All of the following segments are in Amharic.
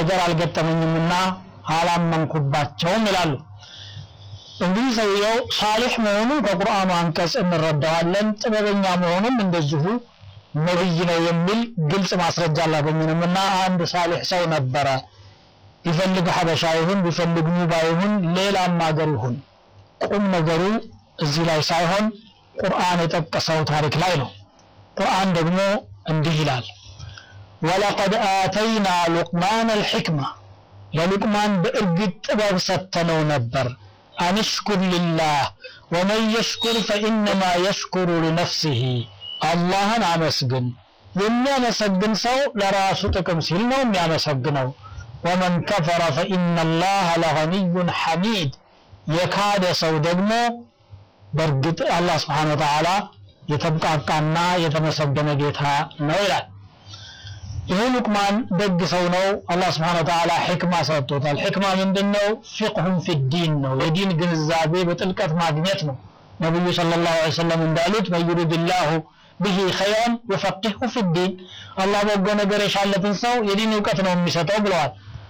ነገር አልገጠመኝምና አላመንኩባቸውም ይላሉ። እንግዲህ ሰውየው ሳሊሕ መሆኑን ከቁርአኑ አንቀጽ እንረዳዋለን። ጥበበኛ መሆኑም እንደዚሁ ነብይ ነው የሚል ግልጽ ማስረጃ አላገኘንምና አንድ ሳሊሕ ሰው ነበረ። ቢፈልግ ሀበሻ ይሁን ቢፈልግ ኑባ ይሁን ሌላም ሀገር ይሁን ቁም ነገሩ እዚህ ላይ ሳይሆን ቁርአን የጠቀሰው ታሪክ ላይ ነው። ቁርአን ደግሞ እንዲህ ይላል ወለቀድ አተይና ሉቅማን አልሕክማ ለሉቅማን በእርግጥ ጥበብ ሰጥተነው ነበር አንሽኩር ሊላህ ወመን የሽኩር ፈኢነማ የሽኩሩ ሊነፍሲህ አላህን አመስግን የሚያመሰግን ሰው ለራሱ ጥቅም ሲል ነው የሚያመሰግነው ወመን ከፈረ ፈኢነ ላህ ለገኒዩን ሐሚድ የካደ ሰው ደግሞ በእርግጥ አላህ ስብሓን ወተዓላ የተብቃቃና የተመሰገነ ጌታ ነው ይላል ይህ ሉቅማን ደግ ሰው ነው አላህ ስብሓን ወተዓላ ሕክማ ሰጥቶታል ሕክማ ምንድን ነው ፊቅሁን ፊዲን ነው የዲን ግንዛቤ በጥልቀት ማግኘት ነው ነቢዩ ሰለላሁ ዐለይሂ ወሰለም እንዳሉት መን ዩሪድላሁ ብሂ ኸይረን ዩፈቂሁ ፊዲን አላህ በጎ ነገር የሻለትን ሰው የዲን እውቀት ነው የሚሰጠው ብለዋል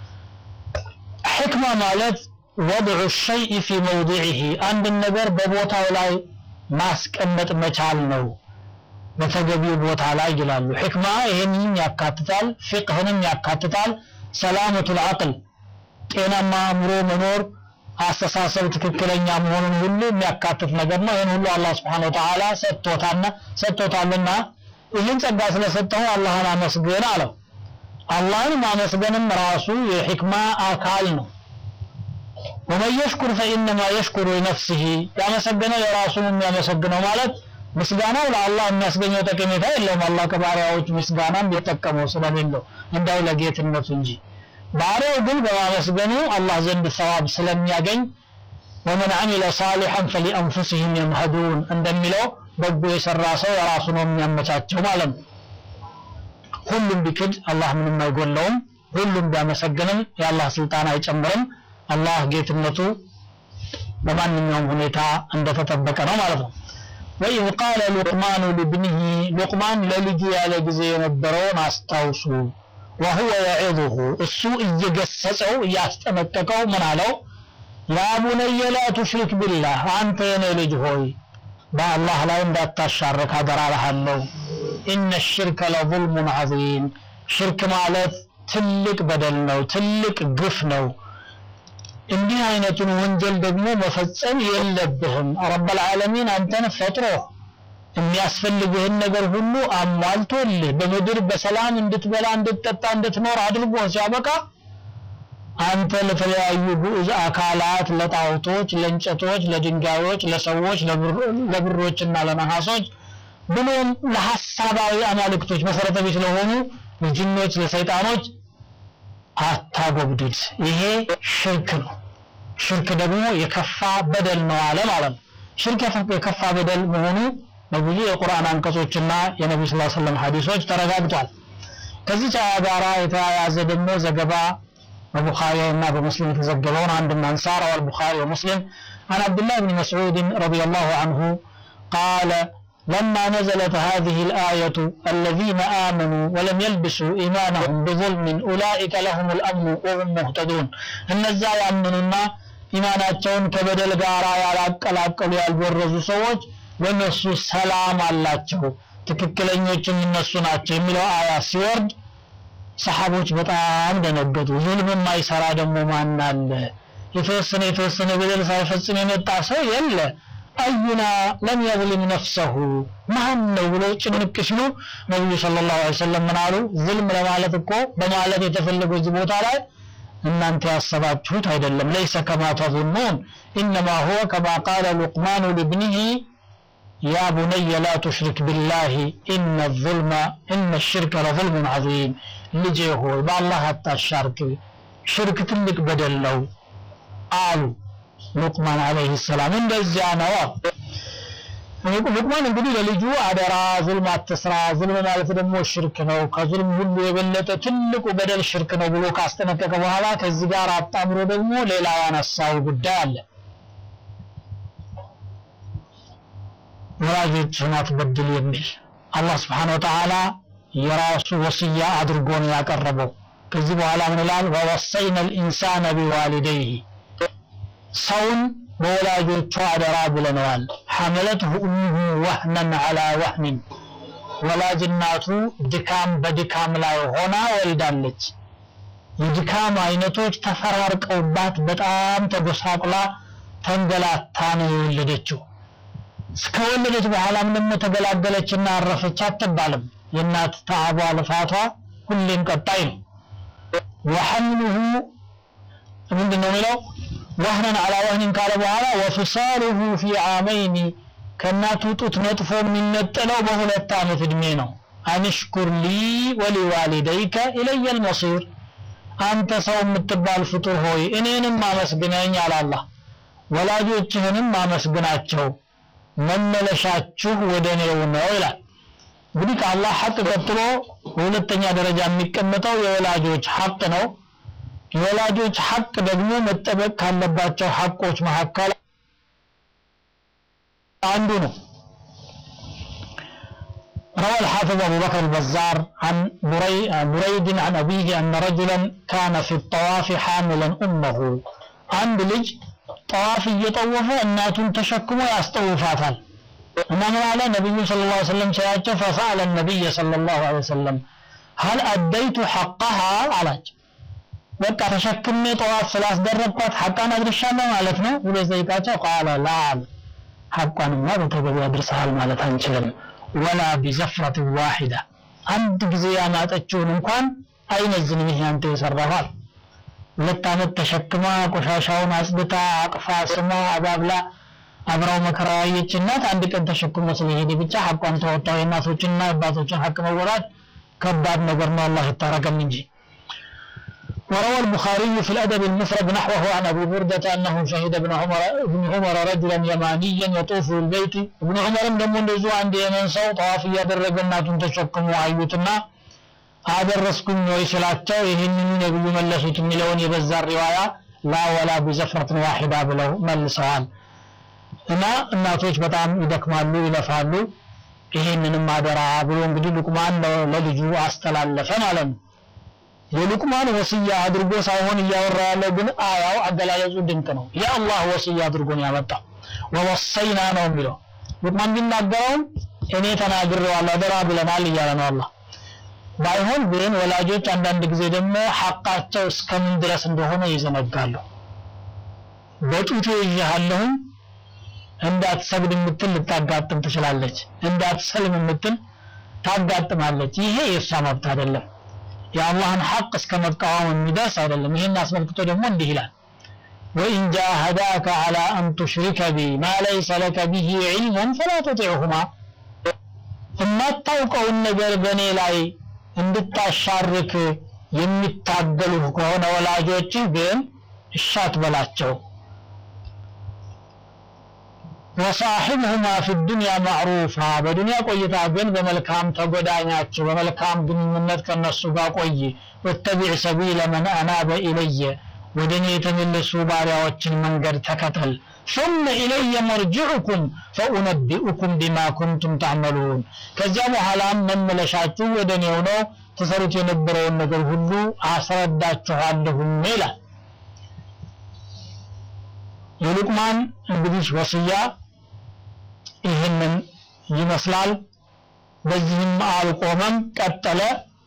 ሕክማ ማለት ወድዑ ሸይء ፊ መውዲዒሂ አንድን ነገር በቦታው ላይ ማስቀመጥ መቻል ነው በተገቢው ቦታ ላይ ይላሉ ሕክማ ይህንንም ያካትታል ፊቅህንም ያካትታል ሰላመቱል አቅል ጤናማ አእምሮ መኖር አስተሳሰብ ትክክለኛ መሆኑን ሁሉ የሚያካትት ነገር ነው ይህን ሁሉ አላህ ስብሓን ወተዓላ ሰጥቶታልና ሰጥቶታልና ይህን ጸጋ ስለሰጠው አላህን አመስግን አለው አላህን ማመስገንም ራሱ የሕክማ አካል ነው ወመን የሽኩር ፈኢነማ የሽኩሩ ሊነፍሲሂ ያመሰገነው የራሱን የሚያመሰግነው ማለት ምስጋናው ለአላህ የሚያስገኘው ጠቀሜታ የለውም አላህ ከባሪያዎች ምስጋናም የጠቀመው ስለሌለው እንዳው ለጌትነቱ እንጂ ባሪያው ግን በማመስገኑ አላህ ዘንድ ሰዋብ ስለሚያገኝ ወመን አሚለ ሳሊሐን ፈሊአንፉሲህም የምሀዱን እንደሚለው በጎ የሰራ ሰው የራሱ ነው የሚያመቻቸው ማለት ነው ሁሉም ቢክድ አላህ ምንም አይጎለውም ሁሉም ቢያመሰግንም የአላህ ስልጣን አይጨምርም አላህ ጌትነቱ በማንኛውም ሁኔታ እንደተጠበቀ ነው ማለት ነው ወኢዝ ቃለ ሉቅማኑ ሊብኒህ ሉቅማን ለልጁ ያለ ጊዜ የነበረውን አስታውሱ ወሁወ የዒዙሁ እሱ እየገሰጸው እያስጠነቀቀው ምን አለው ያ ቡነየ ላ ቱሽሪክ ቢላህ አንተ የኔ ልጅ ሆይ በአላህ ላይ እንዳታሻርክ አደራ እልሃለሁ ኢነ ሽርከ ለظልሙን ዐዚም ሽርክ ማለት ትልቅ በደል ነው ትልቅ ግፍ ነው እንዲህ አይነቱን ወንጀል ደግሞ መፈጸም የለብህም ረበል ዓለሚን አንተን ፈጥሮ የሚያስፈልግህን ነገር ሁሉ አሟልቶልህ በምድር በሰላም እንድትበላ እንድትጠጣ እንድትኖር አድርጎ ሲያበቃ አንተ ለተለያዩ ግዑዝ አካላት ለጣዖቶች ለእንጨቶች ለድንጋዮች ለሰዎች ለብሮችና ለነሐሶች ብሎም ለሐሳባዊ አማልክቶች መሰረተ ቢስ ለሆኑ ለጅኖች ለሰይጣኖች አታጎብድድ ይሄ ሽርክ ነው ሽርክ ደግሞ የከፋ በደል ነው አለ ማለት ነው ሽርክ የከፋ በደል መሆኑ በብዙ የቁርአን አንቀጾችና የነብዩ ሰለላሁ ዐለይሂ ወሰለም ሐዲሶች ተረጋግጧል ከዚህ አያ ጋራ የተያያዘ ደግሞ ዘገባ በቡኻሪ እና በሙስሊም የተዘገበውን አንድ ማንሳ رواه البخاري ومسلم عن عبد الله بن مسعود رضي الله عنه قال لما نزلت هذه الآية الذين آمنوا ولم يلبسوا إيمانهم بظلم أولئك لهم الأمن وهم مهتدون እነዛ ያመኑና ኢማናቸውን ከበደል ጋር ያላቀላቀሉ ያልበረዙ ሰዎች ለነሱ ሰላም አላቸው ትክክለኞችም እነሱ ናቸው የሚለው አያ ሲወርድ ሰሃቦች በጣም ደነገጡ ዙልም የማይሰራ ደግሞ ማን አለ የተወሰነ የተወሰነ በደል ሳይፈጽም የመጣ ሰው የለ አዩና ለም የظልም ነፍሰሁ ማን ነው ብሎ ጭንቅ ሲሉ ነቢዩ ሰለላሁ ዐለይሂ ወሰለም ምን አሉ ዝልም ለማለት እኮ በማለት የተፈለገው እዚህ ቦታ ላይ እናንተ ያሰባችሁት አይደለም ለይሰ ከማ ተظنون انما هو كما قال لقمان لابنه يا بني لا تشرك بالله ان الظلم ان الشرك لظلم عظيم ልጄ ሆይ በአላህ አታሻርክ ሽርክ ትልቅ በደል ነው አሉ ሉቅማን አለይሂ ሰላም እንደዚያ ነው ሉቅማን እንግዲህ ለልጁ አደራ ዙልም አትስራ ዙልም ማለት ደግሞ ሽርክ ነው ከዙልም ሁሉ የበለጠ ትልቁ በደል ሽርክ ነው ብሎ ካስጠነቀቀ በኋላ ከዚህ ጋር አጣምሮ ደግሞ ሌላ ያነሳው ጉዳይ አለ ወላጆችህን አትበድል የሚል አላህ ስብሓን ወተዓላ የራሱ ወስያ አድርጎ ነው ያቀረበው ከዚህ በኋላ ምን ይላል ወወሰይነ ልኢንሳነ ቢዋሊደይህ ሰውን በወላጆቹ አደራ ብለነዋል ሐመለትሁ ኡሙሁ ወህነን ዐላ ወህኒን ወላጅ እናቱ ድካም በድካም ላይ ሆና ወልዳለች የድካም አይነቶች ተፈራርቀውባት በጣም ተጎሳቁላ ተንገላታ ነው የወለደችው እስከወለደች በኋላም ደግሞ ተገላገለችና አረፈች አትባልም የእናት ተዓቧ ልፋቷ ሁሌም ቀጣይ ነው ወሐምሉሁ ምንድን ነው የሚለው ወህነን አላ ወህኒን ካለ በኋላ ወፍሳሉሁ ፊ ዓመይኒ ከእናቱ ጡት ነጥፎ የሚነጠለው በሁለት ዓመት ዕድሜ ነው አንሽኩር ሊ ወሊዋሊደይከ ኢለየ ልመሲር አንተ ሰው የምትባል ፍጡር ሆይ እኔንም አመስግነኝ አላላ ወላጆችህንም አመስግናቸው መመለሻችሁ ወደ እኔው ነው ይላል እንግዲህ ከአላህ ሐቅ ቀጥሎ በሁለተኛ ደረጃ የሚቀመጠው የወላጆች ሐቅ ነው የወላጆች ሐቅ ደግሞ መጠበቅ ካለባቸው ሐቆች መካከል አንዱ ነው روى الحافظ أبو بكر البزار عن بري بريد عن أبيه أن رجلا كان في الطواف حاملا أمه عند لج طواف እየጠወፈ እናቱን ተሸክሞ ያስጠውፋታል እና ምን አለ ነቢዩ ስለ ላ ሰለም ሲያቸው ፈሰአለ ነቢይ ስለ ላሁ ለ ወሰለም ሀል አደይቱ ሐቀሃ አላቸው በቃ ተሸክሜ ጠዋፍ ስላስደረግኳት ሐቃን አድርሻለሁ ማለት ነው ብሎ ጠይቃቸው ቃለ ላ ሐቋንማ በተገቢ አድርሰሃል ማለት አንችልም ወላ ቢዘፍረት ዋሂዳ አንድ ጊዜ ያማጠችውን እንኳን አይመዝንም ይሄ አንተ የሰራኋል ሁለት ዓመት ተሸክማ ቆሻሻውን አጽድታ አቅፋ ስማ አባብላ አብራው መከራ ያየች እናት አንድ ቀን ተሸክሞ ስለሄደ ብቻ ሐቋን ተወጣው የእናቶችንና የአባቶችን ሐቅ መወጣት ከባድ ነገር ነው አላህ ይታረቀን እንጂ وروى البخاري في الأدب المفرد نحوه عن أبي بردة أنه شهد ابن عمر ابن عمر رجلا يمانيا يطوف البيت ابن عمر دم እንደዙ አንድ የመን ሰው ጠዋፍ እያደረገ እናቱን ተሸክሞ አዩትና አደረስኩኝ ወይ ስላቸው ይህንኑ ነብዩ መለሱት የሚለውን የበዛ ሪዋያ ላ ወላ ቢዘፍረትን ዋሂዳ ብለው መልሰዋል እና እናቶች በጣም ይደክማሉ ይለፋሉ ይህንንም አደራ ብሎ እንግዲህ ሉቅማን ለልጁ አስተላለፈ ማለት ነው የሉቅማን ወስያ አድርጎ ሳይሆን እያወራ ያለው ግን አያው አገላለጹ ድንቅ ነው የአላህ ወስያ አድርጎ ነው ያመጣው ወወሰይና ነው የሚለው ሉቅማን ቢናገረውም እኔ ተናግሬዋለሁ አደራ ብለናል እያለ ነው አላህ ባይሆን ግን ወላጆች አንዳንድ ጊዜ ደግሞ ሐቃቸው እስከምን ድረስ እንደሆነ ይዘነጋሉ በጡቴ ይዣለሁኝ እንዳትሰግድ የምትል ልታጋጥም ትችላለች እንዳትሰልም የምትል ታጋጥማለች ይሄ የእሷ መብት አይደለም የአላህን ሐቅ እስከ መቃወም የሚደርስ አይደለም ይህን አስመልክቶ ደግሞ እንዲህ ይላል ወኢን ጃሃዳከ ዐላ አን ቱሽሪከ ቢ ማ ለይሰ ለከ ቢሂ ዒልሙን ፈላ ቱጢዕሁማ የማታውቀውን ነገር በእኔ ላይ እንድታሻርክ የሚታገሉህ ከሆነ ወላጆችህ ግን እሻት በላቸው ወሳሒብሁማ ፊ ዱንያ ማዕሩፋ በዱንያ ቆይታ ግን በመልካም ተጎዳኛቸው በመልካም ግንኙነት ከነሱ ጋር ቆይ ወተቢዕ ሰቢለ መን አናበ ኢለየ ወደ እኔ የተመለሱ ባሪያዎችን መንገድ ተከተል ثم إلي مرجعكم فأنبئكم بما كنتم تعملون ከዚያ በኋላም መመለሻችሁ ወደ እኔው ነው ተሰሩት የነበረውን ነገር ሁሉ አስረዳችኋለሁም ይላል የሉቅማን እንግዲህ ወስያ ይህንን ይመስላል በዚህም አልቆመም ቀጠለ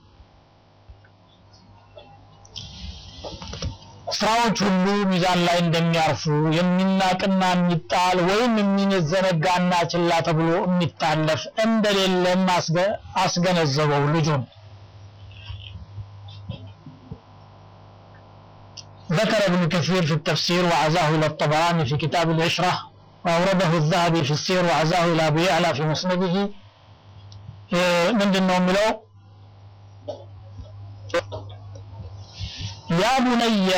ስራዎች ሁሉ ሚዛን ላይ እንደሚያርፉ የሚናቅና የሚጣል ወይም የሚዘነጋና ችላ ተብሎ የሚታለፍ እንደሌለም አስገነዘበው ልጁን ذكر ابن كثير في التفسير وعزاه إلى الطبراني في كتاب العشرة وأورده الذهبي في السير وعزاه إلى أبي يعلى في مسنده من دنهم ملو يا بني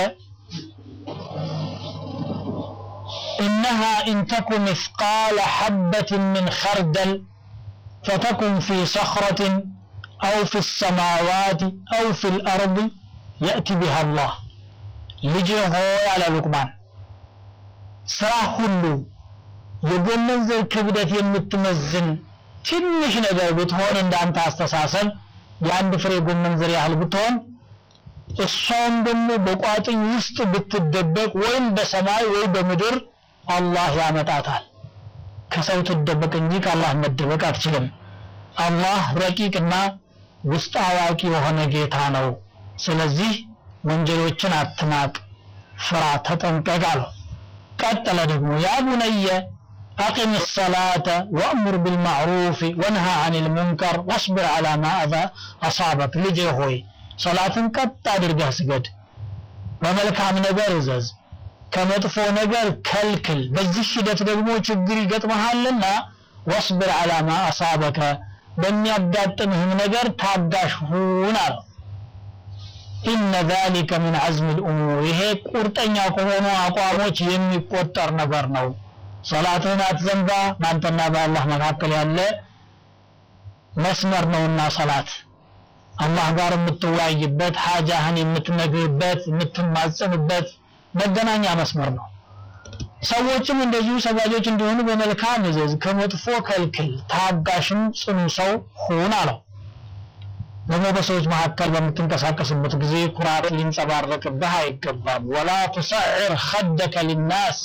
إنها إن تك مثقال حبة من خردل فتكن في صخرة أو في السماوات أو في الأرض يأتي بها الله ልጅ ሆይ አለ ሉቅማን ስራ ሁሉ የጎመን ዘር ክብደት የምትመዝን ትንሽ ነገር ብትሆን እንዳንተ አስተሳሰብ የአንድ ፍሬ ጎመን ዘር ያህል ብትሆን እሷም ደግሞ በቋጥኝ ውስጥ ብትደበቅ ወይም በሰማይ ወይ በምድር አላህ ያመጣታል ከሰው ትደበቅ እንጂ ከአላህ መደበቅ አትችልም አላህ ረቂቅና ውስጥ አዋቂ የሆነ ጌታ ነው ስለዚህ ወንጀሎችን አትናቅ ፍራ ተጠንቀቅ አለው ቀጠለ ደግሞ ያ ቡነየ أقم الصلاة وأمر بالمعروف وانهى عن المنكر واصبر على ما أذى أصابك ልጄ ሆይ ሰላትን ቀጥ አድርገህ ስገድ በመልካም ነገር እዘዝ ከመጥፎ ነገር ከልክል በዚህ ሂደት ደግሞ ችግር ይገጥመሃልና ወስብር አላ ማ አሳበከ በሚያጋጥምህም ነገር ታጋሽ ሁን አለው ኢነ ዛሊከ ምን ዐዝም ልእሙር ይሄ ቁርጠኛ ከሆኑ አቋሞች የሚቆጠር ነገር ነው ሰላትህን አትዘንጋ በአንተና በአላህ መካከል ያለ መስመር ነውና ሰላት አላህ ጋር የምትወያይበት ሀጃህን የምትነግርበት የምትማጸንበት መገናኛ መስመር ነው ሰዎችም እንደዚሁ ሰጋጆች እንዲሆኑ በመልካም እዘዝ ከመጥፎ ከልክል ታጋሽም ጽኑ ሰው ሁን አለው ደግሞ በሰዎች መካከል በምትንቀሳቀስበት ጊዜ ኩራት ሊንጸባረቅብህ አይገባም ወላ ቱሰዕር ኸደከ ሊናስ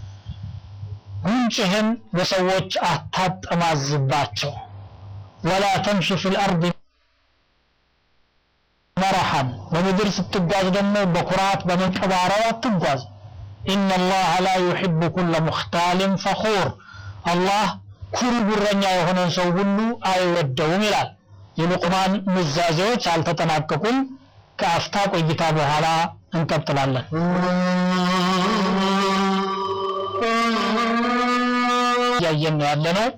ጉንጭህን በሰዎች አታጠማዝባቸው ወላ ተምሽ ፊ ልአርድ መረሐን በምድር ስትጓዝ ደግሞ በኩራት በመንቀባረር አትጓዝ ኢነ ላህ ላ ዩሕቡ ኩለ ሙክታልን ፈኹር አላህ ኩሩ ጉረኛ የሆነን ሰው ሁሉ አይወደውም ይላል የሉቅማን ኑዛዜዎች አልተጠናቀቁም ከአፍታ ቆይታ በኋላ እንቀጥላለን እያየን ነው ያለነው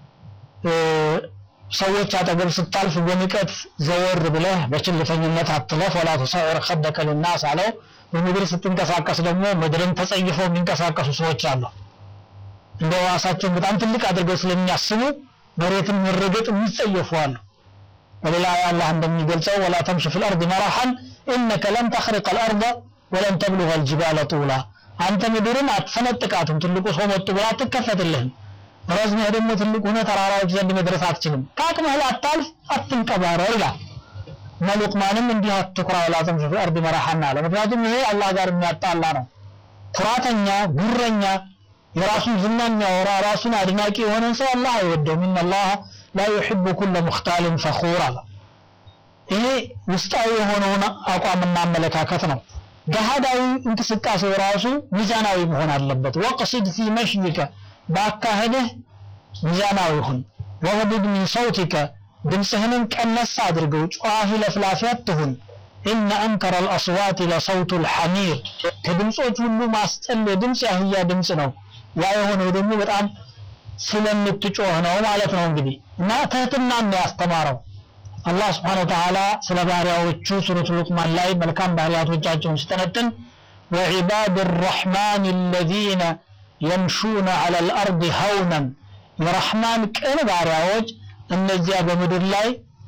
ሰዎች አጠገብ ስታልፍ በንቀት ዘወር ብለህ በችልተኝነት አትለፍ ወላ ተሰዕር ኸደከ ልናስ አለው በምድር ስትንቀሳቀስ ደግሞ ምድርን ተጸይፈው የሚንቀሳቀሱ ሰዎች አሉ እንደ ራሳቸውን በጣም ትልቅ አድርገው ስለሚያስቡ መሬትን መረገጥ የሚጸየፉ አሉ በሌላ አላህ እንደሚገልጸው ወላ ተምሽ ፊ ልአርድ መራሐን ኢነከ ለን ተኽሪቀ ልአርض ወለን ተብሉغ الجبال ጡላ አንተ ምድርን አትፈነጥቃትም ትልቁ ሰው መጡ ብላ አትከፈትልህም ረዝመህ ደግሞ ትልቅ ሆነ ተራራዎች ዘንድ መድረስ አትችልም ከአቅምህ ላታልፍ አትንቀባረር ይላል እና ሉቅማንም እንዲህ አትኩራ ወላ ተምሽ ፊ ልአርድ መራሐን አለ ምክንያቱም ይሄ አላህ ጋር የሚያጣላ ነው ኩራተኛ ጉረኛ የራሱን ዝና የሚያወራ ራሱን አድናቂ የሆነን ሰው አላህ አይወደውም ኢነላህ ላ ዩሕቡ ኩለ ሙክታልን ፈኹር አለ ይሄ ውስጣዊ የሆነውን አቋምና አመለካከት ነው ገሃዳዊ እንቅስቃሴ ራሱ ሚዛናዊ መሆን አለበት ወቅሲድ ፊ መሽይከ በአካሄድህ ሚዛናዊ ሁን ወግድድ ሚን ሰውቲከ ድምፅህንም ቀነስ አድርገው ጨዋሂ ለፍላፊ አትሁን ኢነ አንከረ አልአስዋት ለሰውቱ ልሐሚር ከድምፆች ሁሉ ማስጠል ድምፅ ያህያ ድምፅ ነው ያ የሆነው ደግሞ በጣም ስለምትጮህ ነው ማለት ነው እንግዲህ እና ትህትናን ያስተማረው አላህ ስብሓን ወተዓላ ስለ ባሪያዎቹ ሱረቱ ሉቅማን ላይ መልካም ባህሪያቶቻቸውን ሲተነትን ወዒባድ ራሕማን አለዚነ የምሹነ ዐላ ልአርድ ሀውነን የረሕማን ቅን ባሪያዎች እነዚያ በምድር ላይ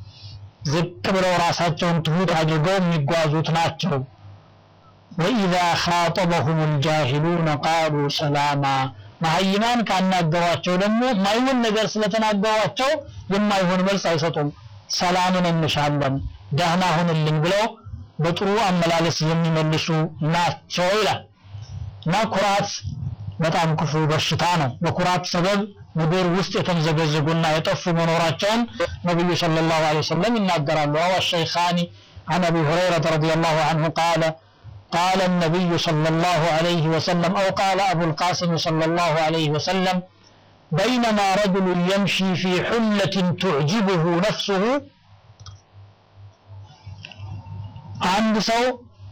ዝቅ ብለው ራሳቸውን ትሁት አድርገው የሚጓዙት ናቸው ወኢዛ ኻጠበሁም ልጃሂሉነ ቃሉ ሰላማ መሀይማን ካናገሯቸው ደግሞ ማይሆን ነገር ስለተናገሯቸው የማይሆን መልስ አይሰጡም ሰላምን እንሻለን ደህና ሁንልኝ ብለው በጥሩ አመላለስ የሚመልሱ ናቸው ይላል እና ኩራት በጣም ክፉ በሽታ ነው በኩራት ሰበብ ምድር ውስጥ የተምዘገዘጉና የጠፉ መኖራቸውን ነቢዩ ሰለላሁ ዐለይሂ ወሰለም ይናገራሉ አዋ ሸይኻኒ عن ابي هريره رضي الله عنه قال قال النبي صلى الله عليه وسلم او قال ابو القاسم صلى الله عليه وسلم بينما رجل يمشي في حلة تعجبه نفسه عند سو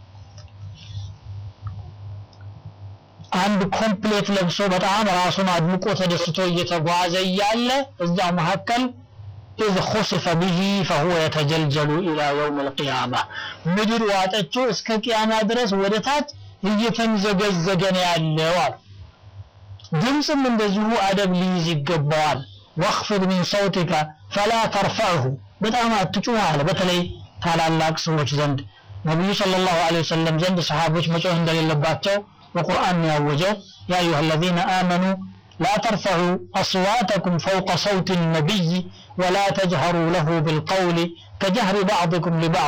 አንድ ኮምፕሌት ለብሶ በጣም ራሱን አድምቆ ተደስቶ እየተጓዘ እያለ እዛው መካከል إذ خسف به فهو يتجلجل إلى يوم القيامة ምድር ዋጠችው እስከ ቅያማ ድረስ ወደ ታች እየተምዘገዘገ ነው ያለው አሉ ድምፅም እንደዚሁ አደብ ሊይዝ ይገባዋል ወክፍድ ሚን ሰውቲከ ፈላ ተርፈዕሁ በጣም አትጩህ አለ በተለይ ታላላቅ ሰዎች ዘንድ ነቢዩ ሰለላሁ ዐለይሂ ወሰለም ዘንድ ሰሃቦች መጮህ እንደሌለባቸው በቁርአን ያወጀው ያ አዩሃ አለዚነ አመኑ لا ترفعوا أصواتكم فوق صوت النبي ولا تجهروا له بالقول كجهر بعضكم لبعض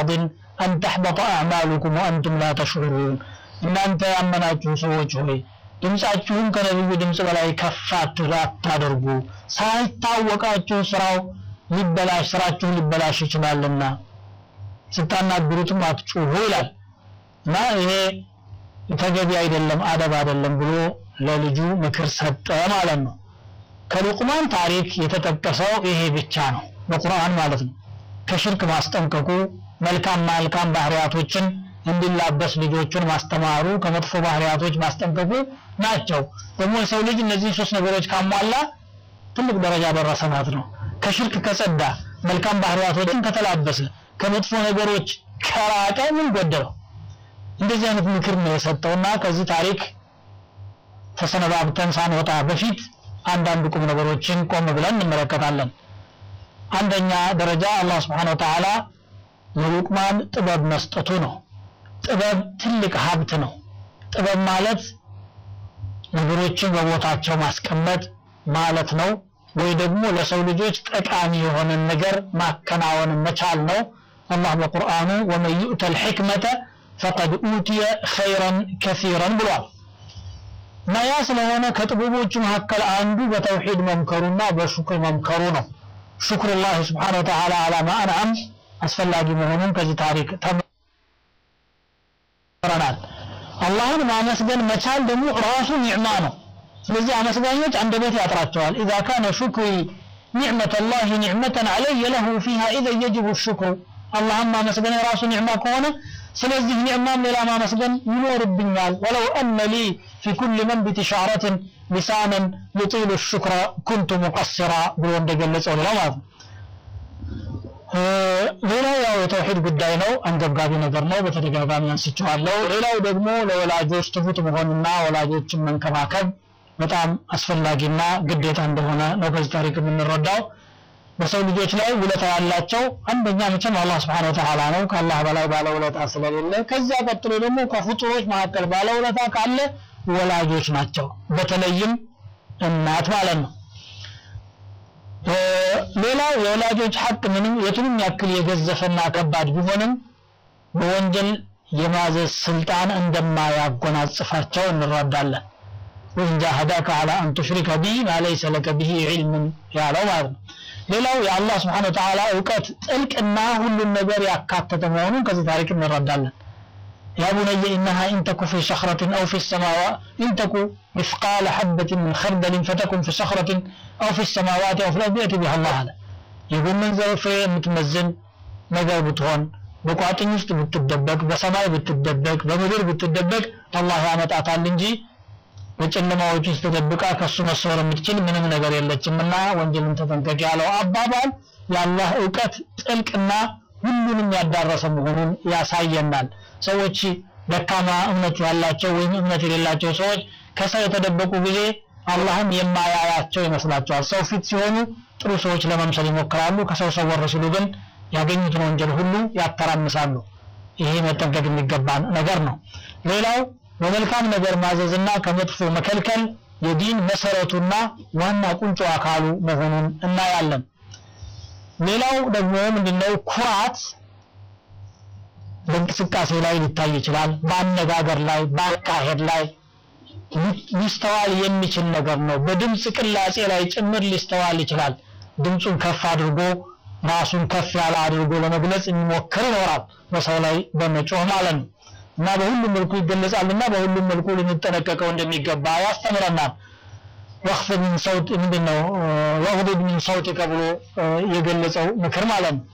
አን ተሕበጠ አዕማሉኩም ወአንቱም ላ ተሽዑሩን እናንተ ያመናችሁ ሰዎች ሆይ ድምፃችሁን ከነቢዩ ድምፅ በላይ ከፍ አታደርጉ ሳይታወቃችሁ ስራው ሊበላሽ ስራችሁ ሊበላሽ ይችላልና ስታናግሩትም አትጩሁ ይላል እና ይሄ ተገቢ አይደለም አደብ አይደለም ብሎ ለልጁ ምክር ሰጠ ማለት ነው ከሉቅማን ታሪክ የተጠቀሰው ይሄ ብቻ ነው በቁርአን ማለት ነው ከሽርክ ማስጠንቀቁ መልካም መልካም ባህሪያቶችን እንዲላበስ ልጆቹን ማስተማሩ ከመጥፎ ባህሪያቶች ማስጠንቀቁ ናቸው ደግሞ የሰው ልጅ እነዚህ ሶስት ነገሮች ካሟላ ትልቅ ደረጃ ደረሰ ማለት ነው ከሽርክ ከጸዳ መልካም ባህሪያቶችን ከተላበሰ ከመጥፎ ነገሮች ከራቀ ምን ጎደለው እንደዚህ አይነት ምክር ነው የሰጠውና ከዚህ ታሪክ ተሰነባብተን ሳንወጣ በፊት አንዳንድ ቁም ነገሮችን ቆም ብለን እንመለከታለን አንደኛ ደረጃ አላህ Subhanahu Wa Ta'ala ለሉቅማን ጥበብ መስጠቱ ነው ጥበብ ትልቅ ሀብት ነው ጥበብ ማለት ነገሮችን በቦታቸው ማስቀመጥ ማለት ነው ወይ ደግሞ ለሰው ልጆች ጠቃሚ የሆነ ነገር ማከናወን መቻል ነው አላህ በቁርአኑ ወመን ዩእተ الحكمة فقد أوتي خيرا كثيرا ብሏል እና ያ ስለሆነ ከጥበቦቹ መካከል አንዱ በተውሂድ መምከሩና በሹክር መምከሩ ነው ሹክሩላህ ስብሓን ወተዓላ አላ ማ አንዓም አስፈላጊ መሆኑን ከዚህ ታሪክ ተምረናል አላህን ማመስገን መቻል ደግሞ ራሱ ኒዕማ ነው ስለዚህ አመስጋኞች አንደበት ያጥራቸዋል ኢዛ ካነ ሹክሪ ኒዕመተ ላህ ኒዕመተን አለየ ለሁ ፊሃ ኢዘን የጅቡ ሽክሩ አላህን ማመስገን የራሱ ኒዕማ ከሆነ ስለዚህ ኒዕማም ሌላ ማመስገን ይኖርብኛል ወለው አነ ሊ ፊ ኩል መንቢት ሻረትን ሊሳንን ዩጢሉ ሽክረ ኩንቱ ሙቀስራ ብሎ እንደገለጸው ሌላ ማለት ነው ሌላው ያው የተውሂድ ጉዳይ ነው አንገብጋቢ ነገር ነው በተደጋጋሚ አንስቼዋለሁ ሌላው ደግሞ ለወላጆች ትሁት መሆንና ወላጆችን መንከባከብ በጣም አስፈላጊና ግዴታ እንደሆነ ነው ከዚህ ታሪክ የምንረዳው በሰው ልጆች ላይ ውለታ ያላቸው አንደኛ መቼም አላህ Subhanahu Wa Ta'ala ነው ከአላህ በላይ ባለ ውለታ ስለሌለ ከዚያ ቀጥሎ ደግሞ ከፍጡሮች መካከል ባለ ውለታ ካለ ወላጆች ናቸው በተለይም እናት ማለት ነው ሌላው የወላጆች ሐቅ ምንም የቱንም ያክል የገዘፈና ከባድ ቢሆንም በወንጀል የማዘዝ ስልጣን እንደማያጎናጽፋቸው እንረዳለን ወይን ጃሃዳከ አላ አን ቱሽሪከ ቢ ማ ለይሰ ለከ ቢሂ ዒልምን ያለው ማለት ነው ሌላው የአላህ ስብሓን ወተዓላ እውቀት ጥልቅና ሁሉን ነገር ያካተተ መሆኑን ከዚህ ታሪክ እንረዳለን يا بني إنها إن تك في صخرة أو في السماوات إن تك مثقال حبة من خردل فتكن في صخرة أو في السماوات أو في الأرض يأتي بها الله هذا يقول من ذو في متمزن ነገር ብትሆን በቋጥኝ ውስጥ ብትደበቅ በሰማይ ብትደበቅ በምድር ብትደበቅ አላህ ያመጣታል እንጂ በጨለማዎች ውስጥ ተደብቃ ከሱ መሰወር የምትችል ምንም ነገር የለችምና ወንጀልን ተጠንቀቅ ያለው አባባል የአላህ እውቀት ጥልቅና ሁሉንም ያዳረሰ መሆኑን ያሳየናል ሰዎች ደካማ እምነት ያላቸው ወይም እምነት የሌላቸው ሰዎች ከሰው የተደበቁ ጊዜ አላህም የማያያቸው ይመስላቸዋል ሰው ፊት ሲሆኑ ጥሩ ሰዎች ለመምሰል ይሞክራሉ ከሰው ሰወር ሲሉ ግን ያገኙትን ወንጀል ሁሉ ያተራምሳሉ ይሄ መጠንቀቅ የሚገባን ነገር ነው ሌላው በመልካም ነገር ማዘዝና ከመጥፎ መከልከል የዲን መሰረቱና ዋና ቁንጮ አካሉ መሆኑን እናያለን ሌላው ደግሞ ምንድነው ኩራት በእንቅስቃሴ ላይ ሊታይ ይችላል በአነጋገር ላይ በአካሄድ ላይ ሊስተዋል የሚችል ነገር ነው በድምፅ ቅላጼ ላይ ጭምር ሊስተዋል ይችላል ድምፁን ከፍ አድርጎ ራሱን ከፍ ያለ አድርጎ ለመግለጽ የሚሞክር ይኖራል በሰው ላይ በመጮህ ማለት ነው እና በሁሉም መልኩ ይገለጻልና በሁሉም መልኩ ልንጠነቀቀው እንደሚገባ ያስተምረናል ወخفض من صوت ምንድነው ወغضب من صوتك ብሎ የገለጸው ምክር ማለት ነው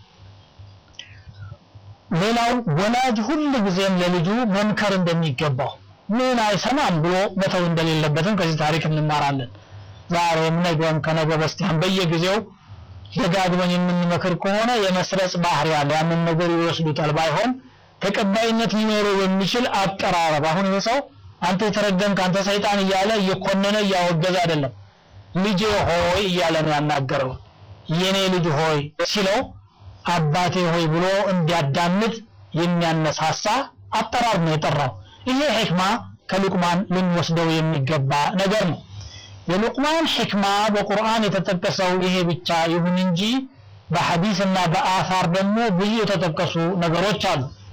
ሌላው ወላጅ ሁሉ ጊዜም ለልጁ መምከር እንደሚገባው ምን አይሰማም ብሎ መተው እንደሌለበትም ከዚህ ታሪክ እንማራለን ዛሬም ነገም ከነገ በስቲያም በየጊዜው ደጋግመን የምንመክር ከሆነ የመስረጽ ባህሪ ያለ ያንን ነገር ይወስዱታል ባይሆን ተቀባይነት ሊኖረው የሚችል አቀራረብ አሁን ይሄ ሰው አንተ የተረገምክ አንተ ሰይጣን እያለ እየኮነነ እያወገዘ አይደለም ልጄ ሆይ እያለ ነው ያናገረው የኔ ልጅ ሆይ ሲለው አባቴ ሆይ ብሎ እንዲያዳምጥ የሚያነሳሳ አጠራር ነው የጠራው ይሄ ሕክማ ከሉቅማን ልንወስደው የሚገባ ነገር ነው የሉቅማን ሕክማ በቁርአን የተጠቀሰው ይሄ ብቻ ይሁን እንጂ በሐዲስና በአፋር ደግሞ ብዙ የተጠቀሱ ነገሮች አሉ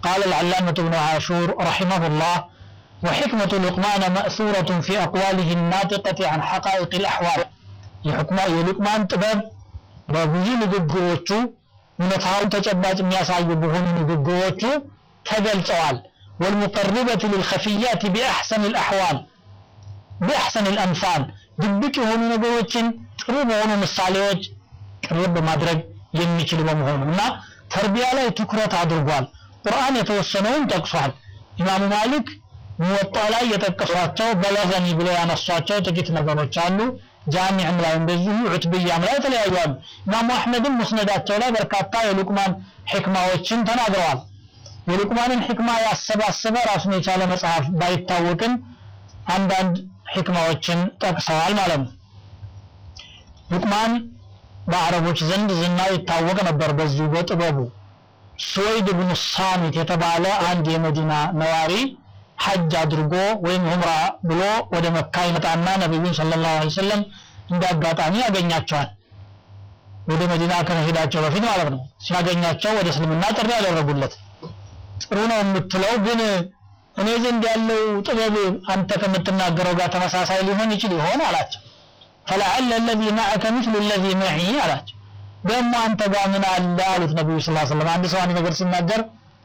قال العلامة ابن عاشور رحمه الله وحكمة لقمان مأثورة في أقواله الناطقة عن حقائق الأحوال የሕክማ የሉቅማን ጥበብ በብዙ ንግግሮቹ እውነታውን ተጨባጭ የሚያሳዩ በሆኑ ንግግሮቹ ተገልጸዋል والمقربة للخفيات بأحسن الأحوال بأحسن الأمثال ድብቅ የሆኑ ነገሮችን ጥሩ በሆኑ ምሳሌዎች ቅርብ ማድረግ የሚችል በመሆኑ እና ተርቢያ ላይ ትኩረት አድርጓል ቁርአን የተወሰነውን ጠቅሷል ኢማሙ ማሊክ ሙወጣ ላይ የጠቀሷቸው በለገኒ ብለው ያነሷቸው ጥቂት ነገሮች አሉ ጃሚዕም ላይ እንደዚሁ ዑትብያም ላይ የተለያዩ አሉ ኢማሙ አሕመድም ሙስነዳቸው ላይ በርካታ የሉቅማን ሕክማዎችን ተናግረዋል የሉቅማንን ሕክማ ያሰባሰበ ራሱን የቻለ መጽሐፍ ባይታወቅም አንዳንድ ሕክማዎችን ጠቅሰዋል ማለት ነው ሉቅማን በአረቦች ዘንድ ዝናው ይታወቅ ነበር በዚሁ በጥበቡ ሱወይድ ብኑ ሳሚት የተባለ አንድ የመዲና ነዋሪ ሐጅ አድርጎ ወይም ዑምራ ብሎ ወደ መካ ይመጣና ነብዩን ሰለላሁ ዐለይሂ ወሰለም እንደ አጋጣሚ ያገኛቸዋል ወደ መዲና ከመሄዳቸው በፊት ማለት ነው ሲያገኛቸው ወደ እስልምና ጥሪ ያደረጉለት ጥሩ ነው የምትለው ግን እኔ ዘንድ ያለው ጥበብ አንተ ከምትናገረው ጋር ተመሳሳይ ሊሆን ይችል ይሆን አላቸው فلعل الذي معك مثل الذي معي አላቸው ደግሞ አንተ ጋር ምን አለ አሉት ነብዩ ሰለላሁ ዐለይሂ ወሰለም አንድ ሰው አንድ ነገር ሲናገር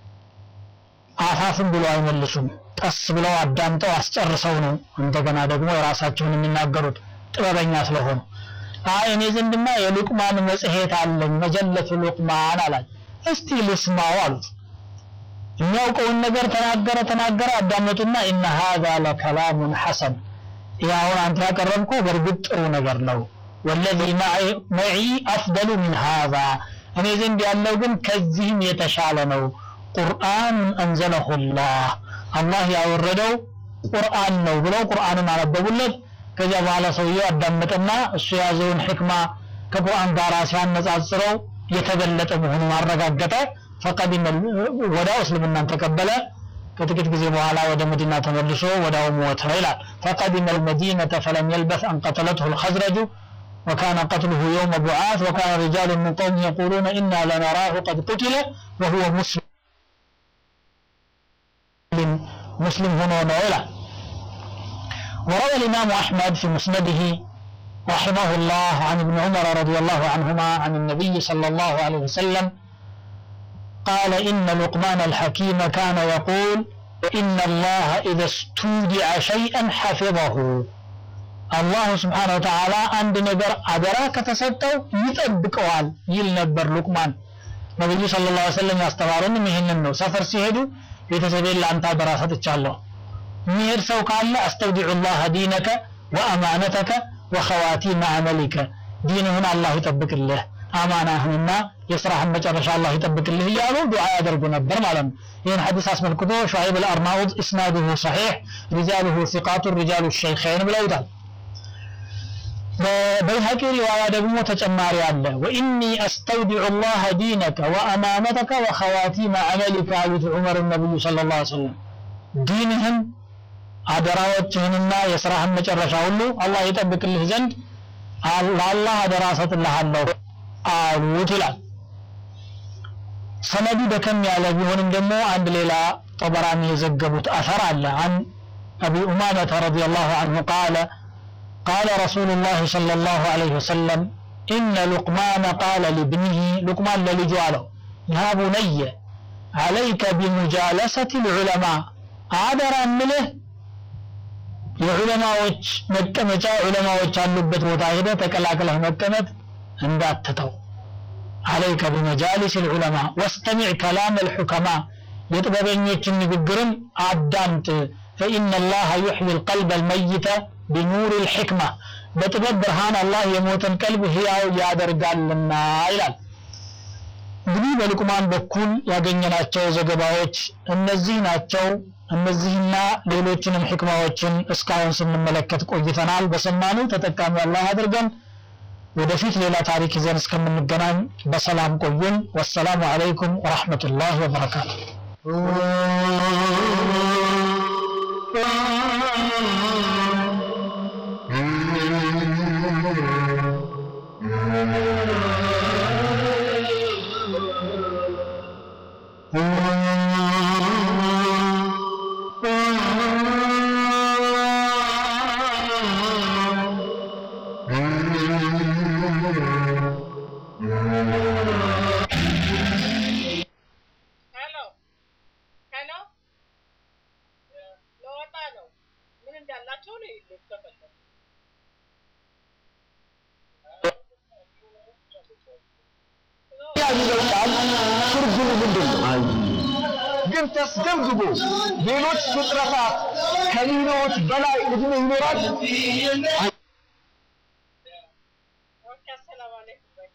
አፋፍን ብለው አይመልሱም ቀስ ብለው አዳምጠው አስጨርሰው ነው እንደገና ደግሞ የራሳቸውን የሚናገሩት ጥበበኛ ስለሆኑ አይ እኔ ዘንድማ የሉቅማን መጽሔት አለኝ መጀለቱ ሉቅማን አላል እስቲ ልስማው አሉት የሚያውቀውን ነገር ተናገረ ተናገረ አዳመጡና ኢነ ሃዛ ለከላሙን ሐሰን ይህ አሁን አንተ ያቀረብከው በእርግጥ ጥሩ ነገር ነው ወለዚ መዒ አፍደሉ ምን ሃዛ እኔ ዘንድ ያለው ግን ከዚህም የተሻለ ነው ቁርአኑን አንዘለሁ ላህ አላህ ያወረደው ቁርአን ነው ብለው ቁርአንን አነበቡለት ከዚያ በኋላ ሰውየው አዳመጠና እሱ የያዘውን ሕክማ ከቁርአን ጋር ሲያነጻጽረው የተገለጠ መሆኑን አረጋገጠ ፈቀዲመ ወዳው እስልምናን ተቀበለ ከጥቂት ጊዜ በኋላ ወደ መዲና ተመልሶ ወዳው ሞተ ይላል ፈቀዲመ المدينة فلم يلبث أن قتلته الخزرج وكان قتله يوم بعاث وكان رجال من قوم يقولون إنا لنراه قد قتل وهو مسلم مسلم هنا ولا وروى الإمام أحمد في مسنده رحمه الله عن ابن عمر رضي الله عنهما عن النبي صلى الله عليه وسلم قال إن لقمان الحكيم كان يقول إن الله إذا استودع شيئا حفظه الله سبحانه وتعالى عند نبر أدراك تسبتو يطبقوال يل نبر لقمان ነብዩ ሰለላሁ ዐለይሂ ወሰለም ያስተማሩን ይህንን ነው ሰፈር ሲሄዱ ቤተሰቤን ለአንተ አደራ ሰጥቻለሁ የሚሄድ ሰው ካለ አስተውዲዑ ላህ ዲነከ ወአማነተከ ወኸዋቲመ አመሊከ ዲንህን አላህ ይጠብቅልህ አማናህንና የስራህን መጨረሻ አላህ ይጠብቅልህ እያሉ ዱዓ ያደርጉ ነበር ማለት ነው ይህን ሐዲስ አስመልክቶ ሹዐይብ አልአርናኡድ እስናዱሁ ሰሒሕ ሪጃሉሁ ሲቃቱ ሪጃሉ ሸይኸይን ብለውታል በበይሀቂ ሪዋያ ደግሞ ተጨማሪ አለ ወኢኒ አስተውዲዑ ላህ ዲነከ ወአማነተከ ወኸዋቲመ አመሊከ አሉት ዑመር ነቢዩ ስለ ላ ሰለም ዲንህን አደራዎችህንና የስራህን መጨረሻ ሁሉ አላህ ይጠብቅልህ ዘንድ ለአላህ አደራ ሰጥልሃለሁ አሉት ይላል ሰነዱ ደከም ያለ ቢሆንም ደግሞ አንድ ሌላ ጠበራኒ የዘገቡት አثር አለ عن أبي أمامة رضي الله عنه قال قال رسول الله صلى الله عليه وسلم إن لقمان قال لابنه لقمان للجواله يا بني عليك بمجالسة العلماء አደራ ምልህ የዑለማዎች መቀመጫ ዑለማዎች ያሉበት ቦታ ሄደ ተቀላቅለህ መቀመጥ እንዳትተው عليك بمجالس العلماء واستمع كلام الحكماء የጥበበኞችን ንግግርም አዳምጥ فإن الله يحيي القلب الميت بنور الحكمة በጥበብ ብርሃን አላህ የሞተን ቀልብ ህያው ያደርጋልና ይላል እንግዲህ በልቁማን በኩል ያገኘናቸው ዘገባዎች እነዚህ ናቸው እነዚህና ሌሎችንም ሕክማዎችን እስካሁን ስንመለከት ቆይተናል በሰማኑ ተጠቃሚ አላህ አድርገን ወደፊት ሌላ ታሪክ ይዘን እስከምንገናኝ በሰላም ቆዩን ወሰላሙ አለይኩም ወረሕመቱላህ ወበረካቱ Oh ስማቸውን ይሉት ከፈለጉ የሚለው ቃል ትርጉሙ ምንድን ነው? ግን ተስገምግቦ ሌሎች ፍጥረታት ከሚኖሩት በላይ እድሜ ይኖራል? ኦኬ አሰላም አለይኩም በይ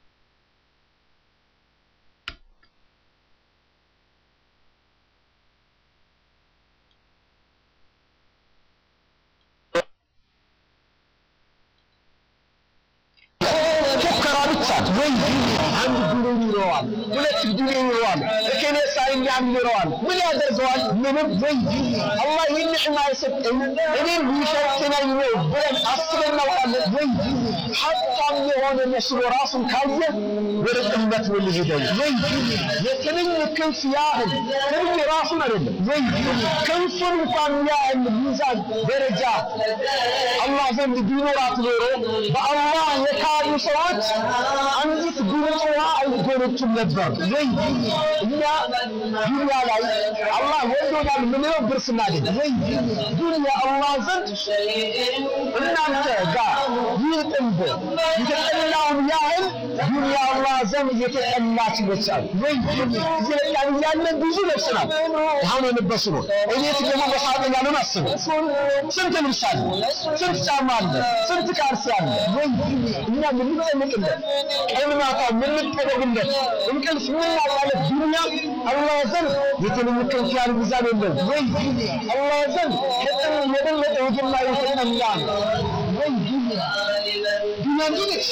ፉከራ ብቻ ወይ አንድ ቢሊዮን ይኖረዋል፣ ሁለት ቢሊዮን ይኖረዋል፣ እከሌ ሳይኛም ይኖረዋል። ምን ያደርገዋል? ምንም። ወይ አላህ ይህን ኒዕማ የሰጠኝ እኔም ሊሸፍነኝ ነው ብለን አስበን እናውቃለን? ወይ ሀብታም የሆነ መስሎ ራሱን ካየ ወደ ጥመት ነው የሚሄደው። ወይ የትንኝ ክንፍ ያህል ትንኝ ራሱን አይደለም ወይ ክንፉን እንኳን ያህል ሚዛን ደረጃ አላህ ዘንድ ቢኖራት ኖሮ በአላህ የካዱ ሰዎች አንዲት ጉንጭ ውሃ አይጎነጩም ነበር። ወይ እኛ ዱንያ ላይ አላህ ወዶናል ምንለው ብር ስናገኝ፣ ወይ ዱንያ አላህ ዘንድ እናንተ ጋር ይህ ጥንብ የተጠላውን ያህል ዱንያ አላህ ዘንድ የተጠላች ይመስላል። ወይ እየበቃን እያለን ብዙ ለብሰናል፣ አሁን የለበሱ ነው። እቤት ደግሞ በሳጥን ያለን አስቡ። ስንት ልብስ አለ፣ ስንት ጫማ አለ፣ ስንት ካልሲ አለ። ወይ እኛ የምንጨነቅለት ቀን ማታ የምንጠበብለት እንቅልፍ የምናጣለት ዱንያ አላህ ዘንድ የትንኝ ክንፍ ያህል ሚዛን የለውም። ወይ አላህ ዘንድ ከጥን የበለጠ ውድና የተጠላ ነው። ወይ ዱንያ ዱንያ እንዲህ ነች።